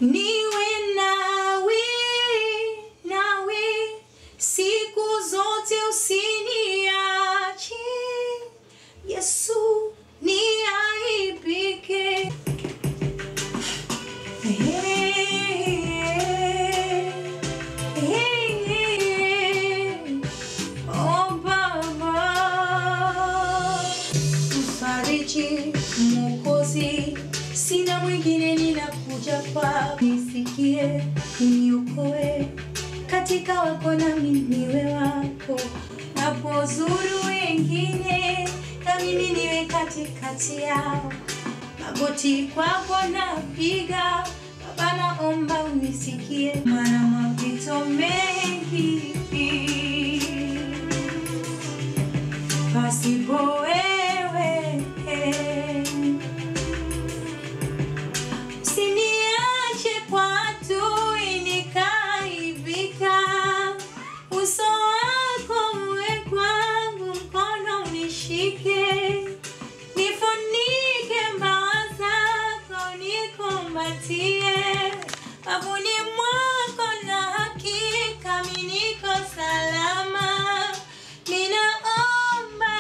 niwe nawe nawe siku zote usiniache Yesu niaibike Oh Baba, mfariji, Mwokozi, sina mwingine, ninakuja kwa nisikie, uniokoe katika wako nami niwe wako, napozuru wengine na mimi niwe katikati yao magoti kwako napiga, Baba naomba unisikie, maana mapito mengi pasipo wewe. Usiniache kwa adui nikaibika, uso wako uwe kwangu, mkono unishike nifunike mbawa zako, nikumbatie wavuni mwako, na hakika mimi niko salama. Ninaomba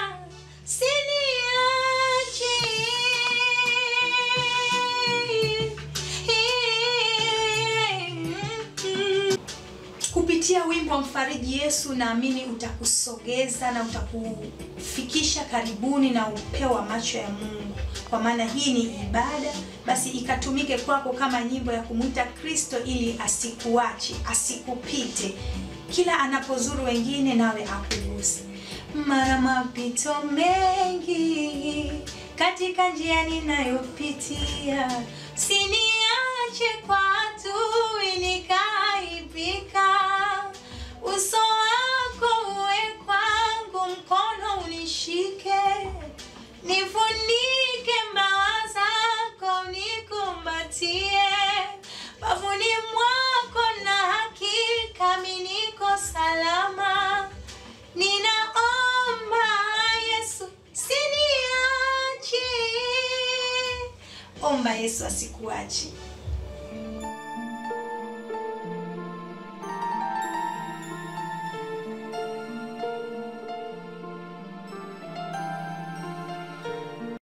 siniache kupitia wimbo wa mfariji Yesu, naamini utakusogeza na utakufikisha karibuni na upeo wa macho ya Mungu, kwa maana hii ni ibada, basi ikatumike kwako kama nyimbo ya kumwita Kristo ili asikuache, asikupite kila anapozuru wengine, nawe akuguse. Mara mapito mengi katika njia ninayopitia, siniache kwa adui nikaibika, uso wako uwe kwangu, mkono unishike, nifunike mbawa zako, nikumbatie bavuni mwako, na hakika mimi niko salama. Ninaomba Yesu siniache. Omba Yesu asikuache.